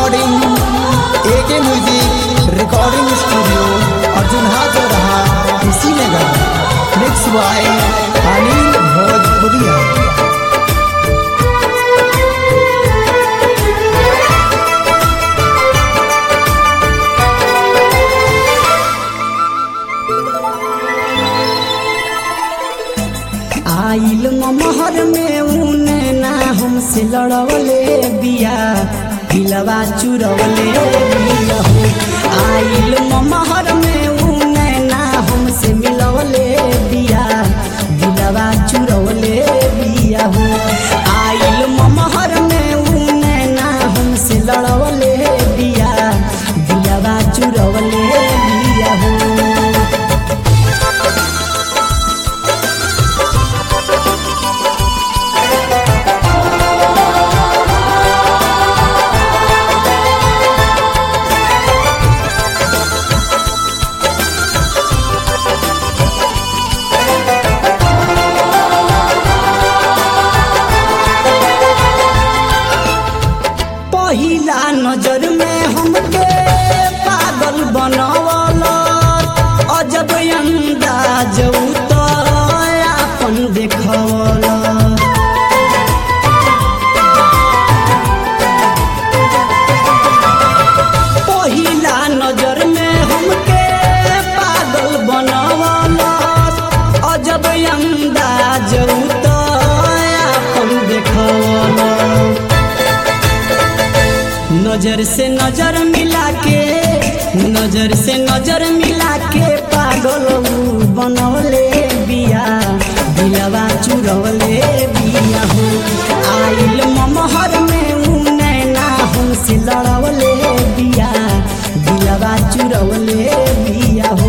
recording एके music recording studio Arjun हाथ रहा इसी नगर मिक्स बाय अनिल भोजपुरिया आइल महर में उने ना हमसे लड़वले बिया दिलवा चुरवले बिया हो आइल महर में उने ना हमसे मिलवले बिया दिलवा चुरवले बिया हो आइल महर में उने ना हमसे लड़वले बिया दिलवा चुरवले बिया हो पहिला नजर में हमके पागल बनवल अजब अंदाज तो अपन देखवल पहिला नजर में हमके पागल बनवल अजब अंदाज तो अपन देखवल नजर से नजर मिला के नजर से नजर मिला के पागल ऊ बनवले बिया दिलवा चुरवले बिया हो आइल ममहर में ऊ नैना हमसे लड़वले बिया दिलवा चुरवले बिया हो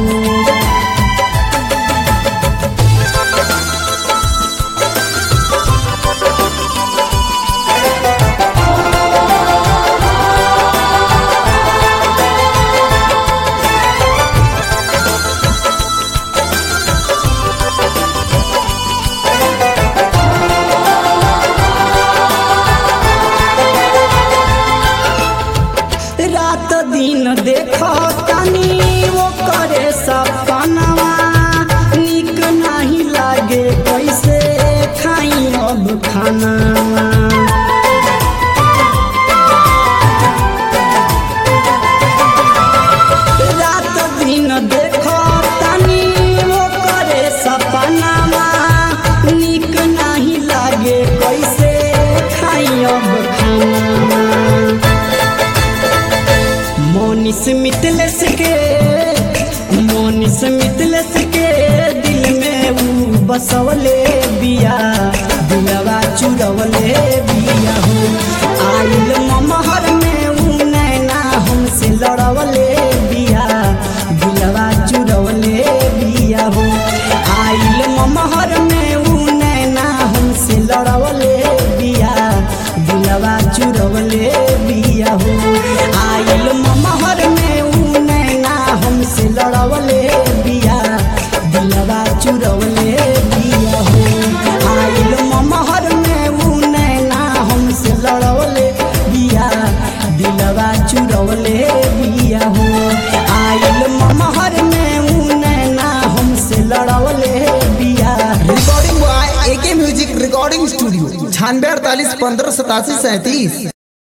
रात दिन देखो तनी वो करे सपनवा निक नहीं लागे कैसे खाई अब खाना रात दिन देखो तनी वो करे सपनवा निक नहीं लागे कैसे खाई अब खाना मोनिस मितलस के मोनिस मितलस के दिल में ऊ बसवले बिया दिलवा चुरवले बिया हो आइल ममहर में ऊ नैना हमसे लड़वले बिया दिलवा चुरवले बिया हो आइल ममहर में ऊ नैना हमसे लड़वले बिया दिलवा चुरवले बिया हो आइल ममहर में ऊ नैना हमसे लड़वले बिया दिलवा चुरवले बिया हो आइल ममहर में ऊ नैना हमसे लड़वले बिया दिलवा चुरवले बिया हो आइल ममहर में ऊ नैना हमसे लड़वले बिया recording boy A K music recording studio छानवे अड़तालीस पंद्रह सतासी सैंतीस